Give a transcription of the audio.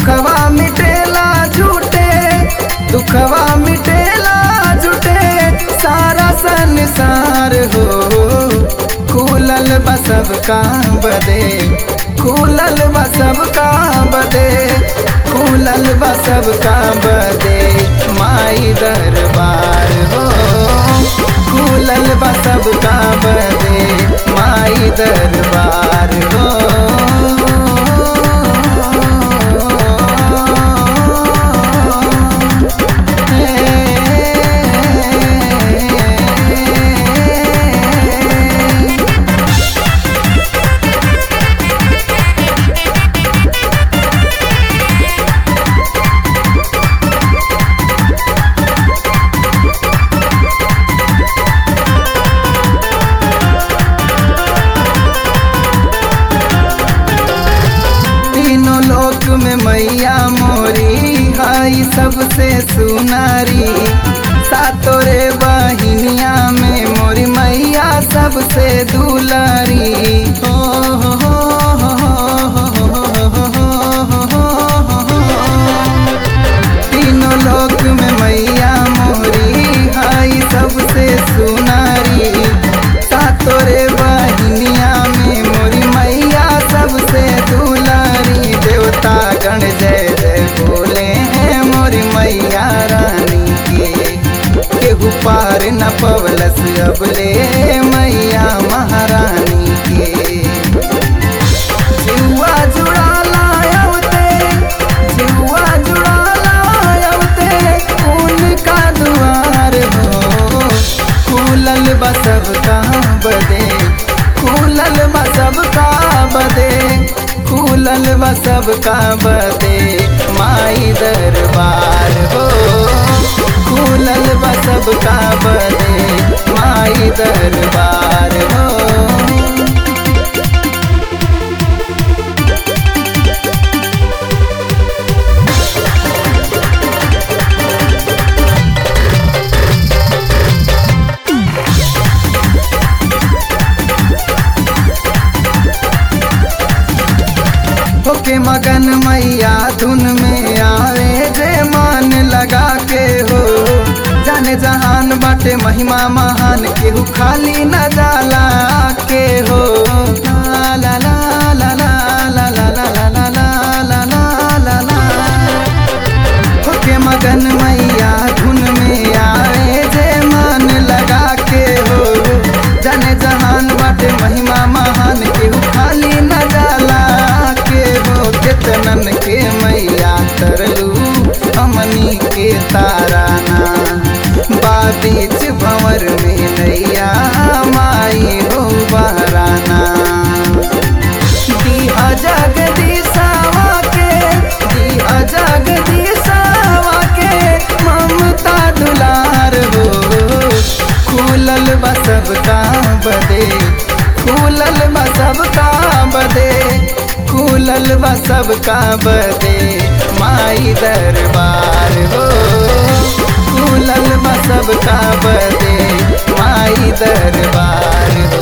दुखवा मिटेला झूठे दुखवा मिटेला झूठे सारा संसार हो खुलल बसब का बदे खुलल बसब का बदे खुलल बसब का बदे माई दरबार हो खुलल बसब का बदे माई दरबार हो तीनों लोक में मैया मोरी हाई सबसे सुनारी सातोरे बहिनिया में मोरी मैया सबसे दुलारी हो हो हो हो हो हो हो हो हो हो तीनों लोक में मैया मोरी हाई सबसे सुनारी सातोरे बहिनिया में मोरी मैया सबसे दुलारी देवता गण जय जय बोले हैं मोरी मैया रानी के केहू पार न पवलस अबले मैया महारानी के जिहुआ जुड़ा लायवते जिहुआ जुड़ा लायवते उनका दुआर हो खुलल बसब का बदे खुलल बसब का बदे खुलल बसब का बदे माई दरबार हो खुलल बसब का बदे माई दरबार हो होके मगन मैया धुन में आवे जे मान लगा के हो जाने जहान बाटे महिमा महान केहू खाली न जाला के हो ला ला ला ला ला ला ला ला ला ला ला ला ला ला होके मगन मैया धुन में आवे जे मान लगा के हो जाने जहान बाटे महिमा महान केहू खाली न जाला के हो केतनन के मैया तरलू हमनी के ताराना बाबीच भंवर में नैया माई हो बहराना दिया जगदीशावा के दिया जगदीशावा के ममता दुलार हो खुलल बसब का बदे खुलल बसब का बदे खुलल बसब का बदे माई दरबार हो खुलल बसब का बदे माई दरबार हो